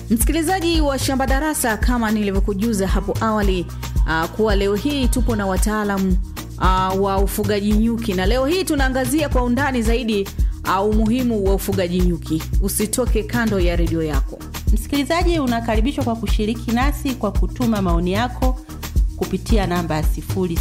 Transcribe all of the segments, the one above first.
Msikilizaji wa Shamba Darasa, kama nilivyokujuza hapo awali uh, kuwa leo hii tupo na wataalamu uh, wa ufugaji nyuki, na leo hii tunaangazia kwa undani zaidi uh, umuhimu wa ufugaji nyuki. Usitoke kando ya redio yako. Msikilizaji, unakaribishwa kwa kushiriki nasi kwa kutuma maoni yako kupitia namba ya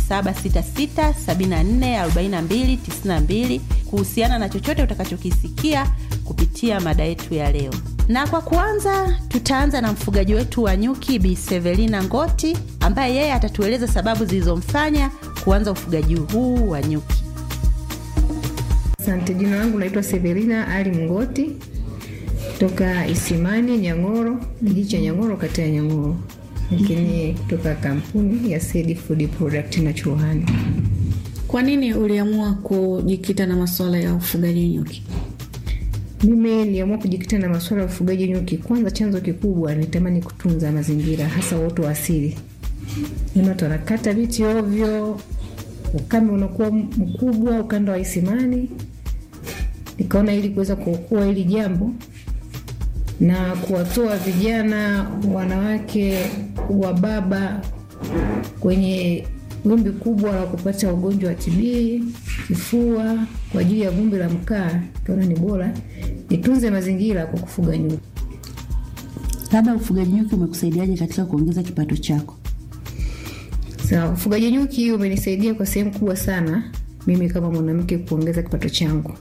0766744292 kuhusiana na chochote utakachokisikia kupitia mada yetu ya leo. Na kwa kuanza, tutaanza na mfugaji wetu wa nyuki Bi Severina Ngoti ambaye yeye atatueleza sababu zilizomfanya kuanza ufugaji huu wa nyuki. Asante. Jina langu naitwa Severina Ali Mngoti kutoka Isimani Nyang'oro, kijiji cha Nyang'oro, kata ya Nyang'oro, lakini kutoka kampuni ya Sedi Food Product na Chuhani. Kwa nini uliamua kujikita na masuala ya ufugaji nyuki? Mimi niliamua kujikita na masuala ya ufugaji nyuki. Kwanza, chanzo kikubwa nitamani kutunza mazingira, hasa uoto wa asili. Naona watu wanakata miti ovyo, ukame unakuwa mkubwa ukanda wa Isimani. Nikaona ili kuweza kuokoa hili jambo na kuwatoa vijana, wanawake, wa baba kwenye vumbi kubwa la kupata ugonjwa wa TB, kifua kwa ajili ya vumbi la mkaa, kaona ni bora nitunze mazingira kwa kufuga nyuki. Labda ufugaji nyuki umekusaidiaje katika kuongeza kipato chako? Sawa, ufugaji nyuki umenisaidia kwa sehemu kubwa sana mimi kama mwanamke kuongeza kipato changu.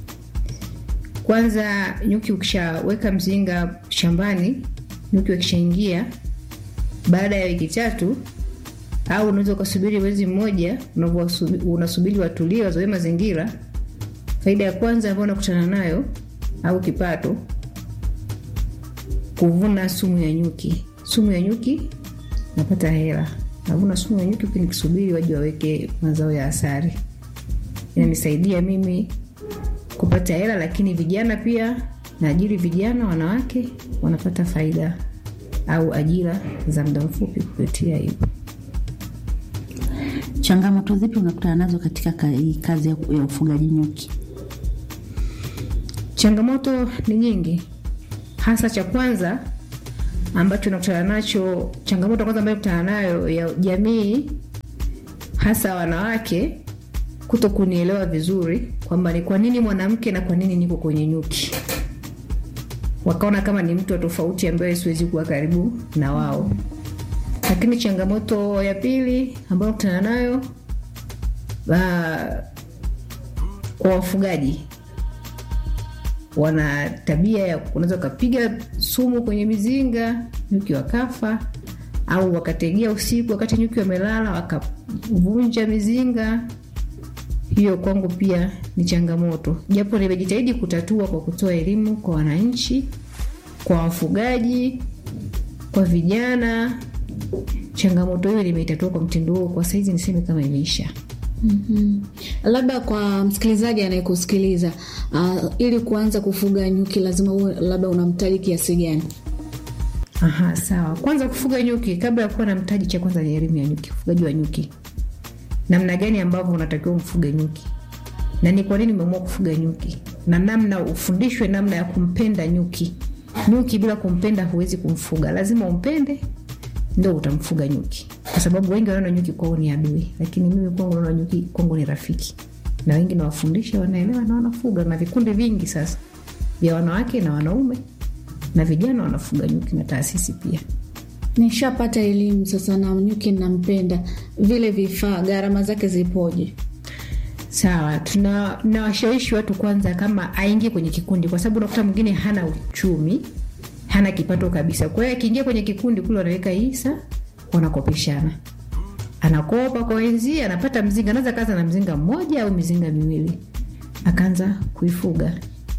Kwanza, nyuki ukishaweka mzinga shambani, nyuki wakishaingia, baada ya wiki tatu au unaweza ukasubiri mwezi mmoja, unasubiri watulie, wazoe mazingira. Faida ya kwanza ambayo unakutana nayo au kipato, kuvuna sumu ya nyuki. Sumu ya nyuki napata hela, navuna sumu ya nyuki huku nikisubiri waje waweke mazao ya asali. Inanisaidia mimi kupata hela, lakini vijana pia naajiri vijana, wanawake wanapata faida au ajira za muda mfupi kupitia hivyo. Changamoto zipi unakutana nazo katika kazi ya ufugaji nyuki? Changamoto ni nyingi, hasa cha kwanza ambacho nakutana nacho, changamoto kwanza ambayo nakutana nayo ya jamii, hasa wanawake kuto kunielewa vizuri kwamba ni kwa nini mwanamke na kwa nini niko kwenye nyuki. Wakaona kama ni mtu wa tofauti ambaye siwezi kuwa karibu na wao. Lakini changamoto ya pili ambayo nakutana nayo kwa wafugaji wana tabia ya unaweza ukapiga sumu kwenye mizinga nyuki wakafa, au wakategea usiku wakati nyuki wamelala wakavunja mizinga. Hiyo kwangu pia ni changamoto, japo nimejitahidi kutatua kwa kutoa elimu kwa wananchi, kwa wafugaji, kwa vijana. Changamoto hiyo nimeitatua kwa mtindo huo, kwa saizi niseme kama imeisha. Mm -hmm. Labda kwa msikilizaji anayekusikiliza uh, ili kuanza kufuga nyuki lazima uwe labda una mtaji kiasi gani? Aha, sawa. Kwanza kufuga nyuki, kabla ya kuwa na mtaji, cha kwanza ni elimu ya nyuki, ufugaji wa nyuki, namna gani ambavyo unatakiwa mfuge nyuki na ni kwa nini umeamua kufuga nyuki, na namna ufundishwe namna ya kumpenda nyuki. Nyuki bila kumpenda huwezi kumfuga, lazima umpende ndo utamfuga nyuki, kwa sababu wengi wanaona nyuki kwao ni adui, lakini mimi kwangu naona nyuki kwangu ni rafiki, na wengi nawafundisha, wanaelewa na wanafuga, na vikundi vingi sasa vya wanawake na wanaume na vijana wanafuga nyuki na taasisi pia. Nishapata elimu sasa na nyuki nampenda, vile vifaa gharama zake zipoje? Sawa, tuna nawashawishi watu kwanza, kama aingie kwenye kikundi, kwa sababu unakuta mwingine hana uchumi hana kipato kabisa. Kwa hiyo akiingia kwenye kikundi kule, wanaweka hisa, wanakopeshana, anakopa kwa wenzie, anapata mzinga, anaweza kaza na mzinga mmoja au mizinga miwili, akaanza kuifuga.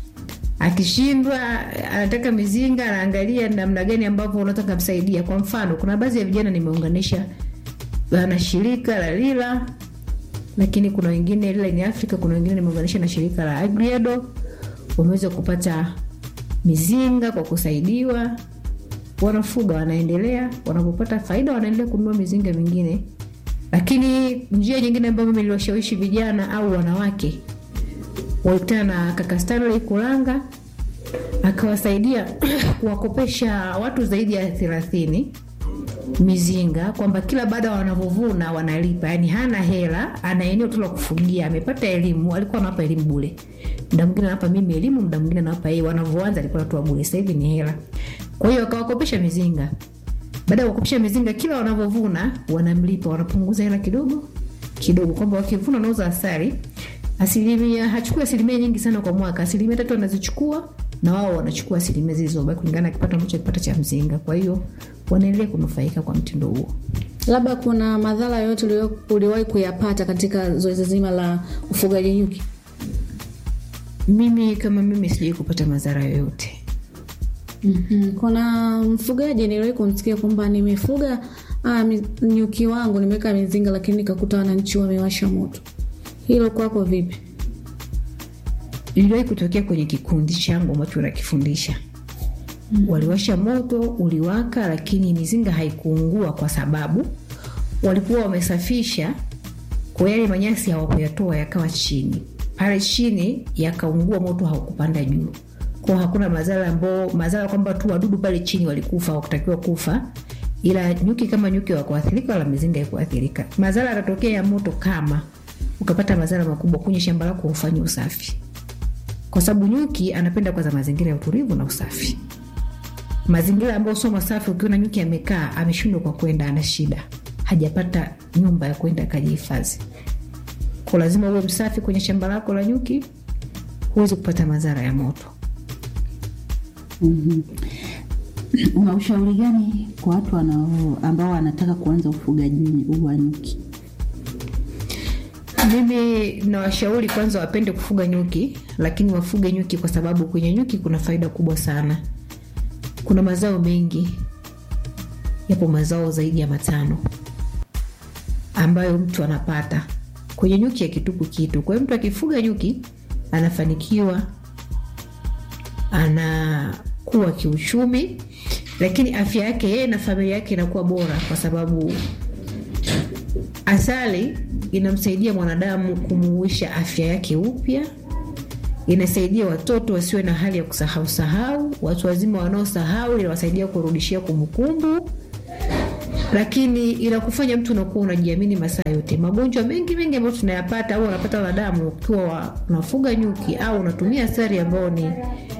Akishindwa anataka mizinga, anaangalia namna gani ambavyo unataka msaidia. Kwa mfano, kuna baadhi ya vijana nimeunganisha na shirika la Lila, lakini kuna wengine Lila ni Afrika, kuna wengine nimeunganisha na shirika la Agriado, wameweza kupata mizinga kwa kusaidiwa, wanafuga, wanaendelea, wanapopata faida wanaendelea kununua mizinga mingine. Lakini njia nyingine ambayo mimi niliwashawishi vijana au wanawake, walikutana na kaka Stanley Kulanga akawasaidia kuwakopesha watu zaidi ya thelathini mizinga kwamba kila baada wanavyovuna wanalipa, yani hana hela, ana eneo tu la kufugia, amepata elimu, alikuwa anawapa elimu bure. Muda mwingine anawapa mimi elimu, muda mwingine anawapa yeye. Wanavyoanza alikuwa anatoa bure, sasa hivi ni hela. Kwa hiyo akawakopesha mizinga. Baada ya kukopesha mizinga, kila wanavyovuna wanamlipa, wanapunguza hela kidogo kidogo, kwamba wakivuna wanauza asali asilimia, hachukui asilimia nyingi sana kwa mwaka, asilimia tatu wanazichukua na wao wanachukua asilimia zilizobaki kulingana na kipato ambacho kipata cha mzinga. Kwa hiyo wanaendelea kunufaika kwa mtindo huo. Labda kuna madhara yoyote ulio- uliwahi kuyapata katika zoezi zima la ufugaji nyuki? Mimi kama mimi sijai kupata madhara yoyote. Mhm. Kuna mfugaji niliwahi kumsikia kwamba nimefuga ah, mi- nyuki wangu nimeweka mizinga, lakini nikakuta wananchi wamewasha moto. Hilo kwako vipi? Iliwahi kutokea kwenye kikundi changu ambacho nakifundisha. Waliwasha moto, uliwaka, lakini mizinga haikuungua kwa sababu walikuwa wamesafisha, kwa yale manyasi hawakuyatoa yakawa chini pale chini, yakaungua, moto haukupanda juu, kwa hakuna madhara ambao madhara kwamba tu wadudu pale chini walikufa, hawakutakiwa kufa, ila nyuki kama nyuki wakuathirika, wala mizinga haikuathirika. Madhara yatatokea ya moto kama ukapata madhara makubwa kwenye shamba lako, ufanye usafi kwa sababu nyuki anapenda kwanza mazingira ya utulivu na usafi. Mazingira ambayo sio masafi, ukiona nyuki amekaa ameshindwa kwa kwenda, ana shida, hajapata nyumba ya kwenda akajihifadhi. Kwa lazima uwe msafi kwenye shamba lako la nyuki, huwezi kupata madhara ya moto. Una ushauri gani kwa watu wanao ambao wanataka kuanza ufugaji wa nyuki? Mimi nawashauri kwanza wapende kufuga nyuki, lakini wafuge nyuki kwa sababu kwenye nyuki kuna faida kubwa sana. Kuna mazao mengi, yapo mazao zaidi ya matano ambayo mtu anapata kwenye nyuki, akitupu kitu. Kwa hiyo mtu akifuga nyuki anafanikiwa, anakuwa kiuchumi, lakini afya yake yeye na familia yake inakuwa bora kwa sababu asali inamsaidia mwanadamu kumuuisha afya yake upya. Inasaidia watoto wasiwe na hali ya kusahau sahau, watu wazima wanaosahau inawasaidia kurudishia kumbukumbu, lakini inakufanya mtu unakuwa unajiamini masaa yote. Magonjwa mengi mengi ambayo tunayapata au wanapata wanadamu ukiwa wa- unafuga nyuki au unatumia asali ambayo ni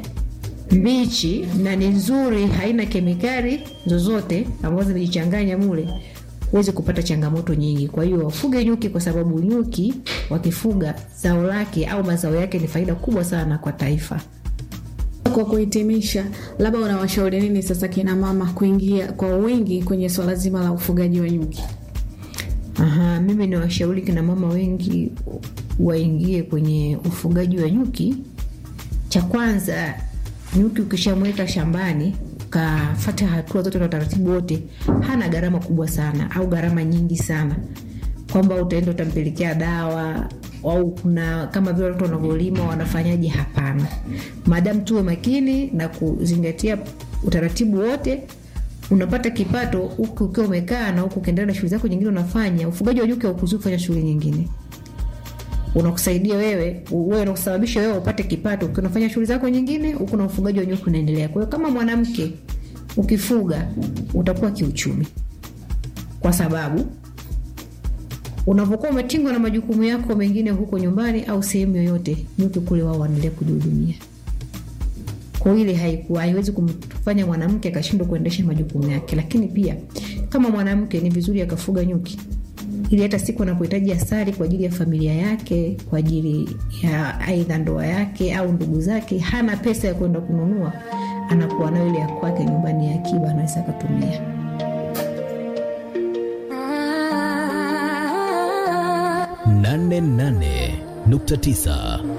mbichi na ni nzuri, haina kemikali zozote ambazo zimejichanganya mule, huwezi kupata changamoto nyingi. Kwa hiyo wafuge nyuki, kwa sababu nyuki wakifuga zao lake au mazao yake ni faida kubwa sana kwa taifa. Kwa kuhitimisha, labda unawashauri nini sasa kina mama kuingia kwa wingi kwenye swala zima la ufugaji wa nyuki? Aha, mimi ni washauri kina mama wengi waingie kwenye ufugaji wa nyuki. Cha kwanza, nyuki ukishamweka shambani ukafata hatua zote na utaratibu wote, hana gharama kubwa sana au gharama nyingi sana, kwamba utaenda utampelekea dawa au kuna kama vile watu wanavyolima wanafanyaje? Hapana, maadamu tuwe makini na kuzingatia utaratibu wote unapata kipato huku ukiwa umekaa na huku ukiendelea na shughuli zako nyingine unafanya. Ufugaji wa nyuki haukuzui kufanya shughuli nyingine, unakusaidia wewe wewe, unakusababisha wewe upate kipato ukiwa unafanya shughuli zako nyingine, huku na ufugaji wa nyuki unaendelea. Kwa hiyo kama mwanamke ukifuga utakuwa kiuchumi, kwa sababu unavyokuwa umetingwa na majukumu yako mengine huko nyumbani au sehemu yoyote, nyuki kule wao wanaendelea kujihudumia kwa hiyo ile haiku- haiwezi kumfanya mwanamke akashindwa kuendesha majukumu yake. Lakini pia kama mwanamke ni vizuri akafuga nyuki, ili hata siku anapohitaji asali kwa ajili ya familia yake, kwa ajili ya aidha ndoa yake au ndugu zake, hana pesa ya kwenda kununua, anakuwa nayo ile ya kwake nyumbani ya akiba, anaweza akatumia. nane nane nukta tisa